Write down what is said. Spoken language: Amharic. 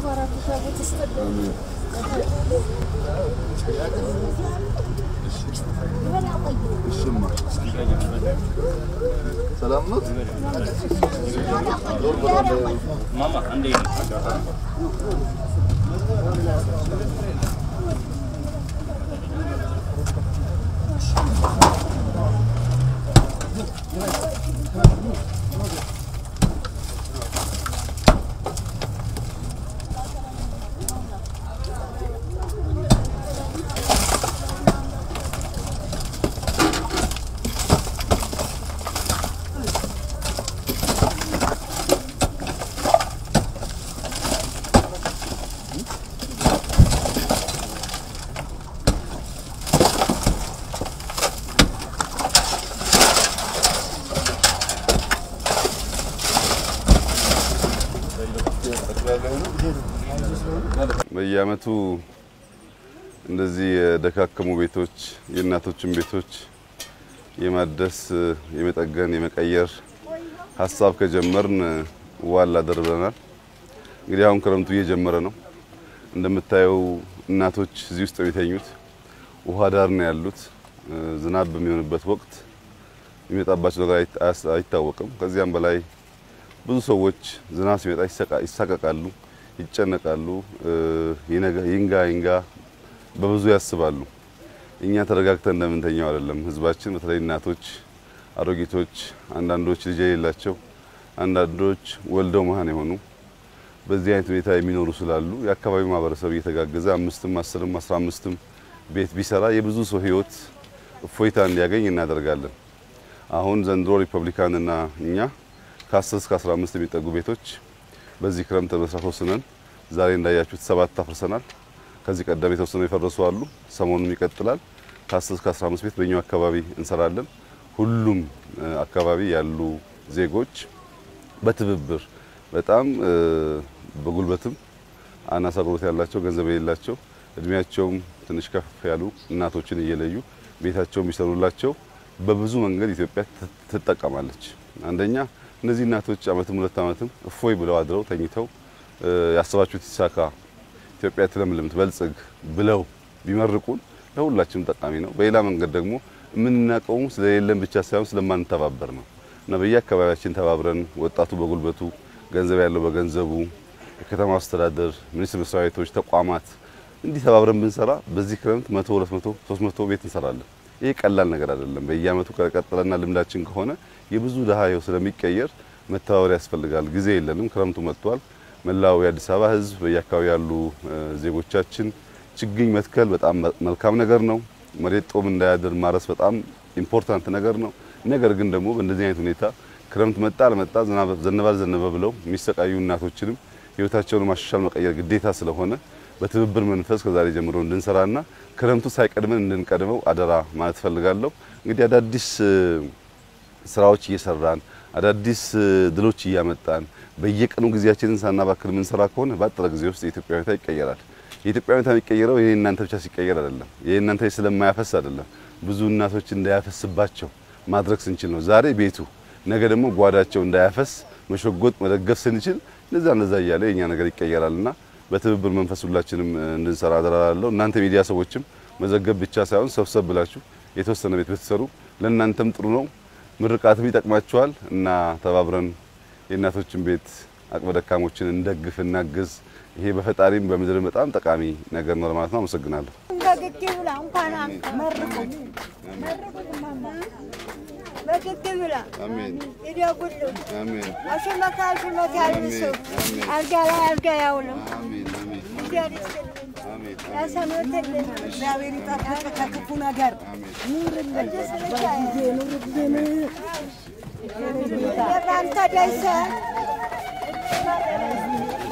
ሰላም ነው። በየአመቱ እንደዚህ የደካከሙ ቤቶች የእናቶችን ቤቶች የማደስ የመጠገን የመቀየር ሀሳብ ከጀመርን ዋላ ደርበናል። እንግዲህ አሁን ክረምቱ እየጀመረ ነው። እንደምታየው እናቶች እዚህ ውስጥ የሚተኙት ውሃ ዳር ነው ያሉት። ዝናብ በሚሆንበት ወቅት የሚመጣባቸው ነገር አይታወቅም። ከዚያም በላይ ብዙ ሰዎች ዝናብ ሲመጣ ይሳቀቃሉ፣ ይጨነቃሉ፣ ይንጋ ይንጋ በብዙ ያስባሉ። እኛ ተረጋግተን እንደምንተኛው አይደለም። ህዝባችን በተለይ እናቶች፣ አሮጊቶች፣ አንዳንዶች ልጅ የሌላቸው፣ አንዳንዶች ወልደው መሀን የሆኑ በዚህ አይነት ሁኔታ የሚኖሩ ስላሉ የአካባቢው ማህበረሰብ እየተጋገዘ አምስትም አስርም አስራ አምስትም ቤት ቢሰራ የብዙ ሰው ህይወት እፎይታ እንዲያገኝ እናደርጋለን። አሁን ዘንድሮ ሪፐብሊካንና እኛ ከ10 እስከ 15 የሚጠጉ ቤቶች በዚህ ክረምት መስራት ወስነን ዛሬ እንዳያችሁት ሰባት አፍርሰናል። ከዚህ ቀደም የተወሰኑ የፈረሱ አሉ። ሰሞኑን ይቀጥላል። ከ10 እስከ 15 ቤት በእኛው አካባቢ እንሰራለን። ሁሉም አካባቢ ያሉ ዜጎች በትብብር በጣም በጉልበትም አናሳ ጉልበት ያላቸው ገንዘብ የሌላቸው እድሜያቸውም ትንሽ ከፍ ያሉ እናቶችን እየለዩ ቤታቸው የሚሰሩላቸው በብዙ መንገድ ኢትዮጵያ ትጠቀማለች። አንደኛ እነዚህ እናቶች አመትም ሁለት አመትም እፎይ ብለው አድረው ተኝተው ያሰባችሁት ይሳካ፣ ኢትዮጵያ ትለምልም፣ ትበልጽግ ብለው ቢመርቁን ለሁላችንም ጠቃሚ ነው። በሌላ መንገድ ደግሞ የምናውቀውም ስለሌለን ብቻ ሳይሆን ስለማንተባበር ነው እና በየአካባቢያችን ተባብረን ወጣቱ በጉልበቱ ገንዘብ ያለው በገንዘቡ የከተማ አስተዳደር ሚኒስቴር መስሪያ ቤቶች፣ ተቋማት እንዲህ ተባብረን ብንሰራ በዚህ ክረምት መቶ ሁለት መቶ ሶስት መቶ ቤት እንሰራለን። ይሄ ቀላል ነገር አይደለም። በየአመቱ ከቀጠለና ልምዳችን ከሆነ የብዙ ድሀ ህይወት ስለሚቀየር መተባበር ያስፈልጋል። ጊዜ የለንም። ክረምቱ መጥቷል። መላው የአዲስ አበባ ህዝብ፣ በየአካባቢ ያሉ ዜጎቻችን ችግኝ መትከል በጣም መልካም ነገር ነው። መሬት ጦም እንዳያድር ማረስ በጣም ኢምፖርታንት ነገር ነው። ነገር ግን ደግሞ በእንደዚህ አይነት ሁኔታ ክረምት መጣ አልመጣ ዘነበ አልዘነበ ብለው የሚሰቃዩ እናቶችንም ህይወታቸውን ማሻሻል መቀየር ግዴታ ስለሆነ በትብብር መንፈስ ከዛሬ ጀምሮ እንድንሰራና ክረምቱ ሳይቀድመን እንድንቀድመው አደራ ማለት ፈልጋለሁ። እንግዲህ አዳዲስ ስራዎች እየሰራን አዳዲስ ድሎች እያመጣን በየቀኑ ጊዜያችንን ሳናባክል የምንሰራ ከሆነ በአጠረ ጊዜ ውስጥ የኢትዮጵያ ሁኔታ ይቀየራል። የኢትዮጵያ ሁኔታ የሚቀየረው ይሄ እናንተ ብቻ ሲቀየር አይደለም። ይሄ እናንተ ስለማያፈስ አይደለም። ብዙ እናቶች እንዳያፈስባቸው ማድረግ ስንችል ነው። ዛሬ ቤቱ ነገ ደግሞ ጓዳቸው እንዳያፈስ መሸጎጥ መደገፍ ስንችል ለዛ ለዛ እያለ የኛ ነገር ይቀየራልና በትብብር መንፈስ ሁላችንም እንድንሰራ አደራላለሁ። እናንተ ሚዲያ ሰዎችም መዘገብ ብቻ ሳይሆን ሰብሰብ ብላችሁ የተወሰነ ቤት ብትሰሩ ለእናንተም ጥሩ ነው፣ ምርቃትም ይጠቅማችኋል እና ተባብረን የእናቶችን ቤት አቅመ ደካሞችን እንደግፍ፣ እናግዝ። ይሄ በፈጣሪም በምድርም በጣም ጠቃሚ ነገር ነው ለማለት ነው። አመሰግናለሁ። በግድ ብላ እንኳን መርቁ በግድ ብላ አሜን ይደጉሉ አሜን አሽመካ ሽመት ያልብሱ አልጋ ላይ አልጋ ያውሉ አሜን አሜን እግዚአብሔር ይስጥልን አሜን ያሰኑትልን እግዚአብሔር ይጠብቅ ከክፉ ነገር ኑርልን፣ በጊዜ ኑርልን። የባንተ ደሰ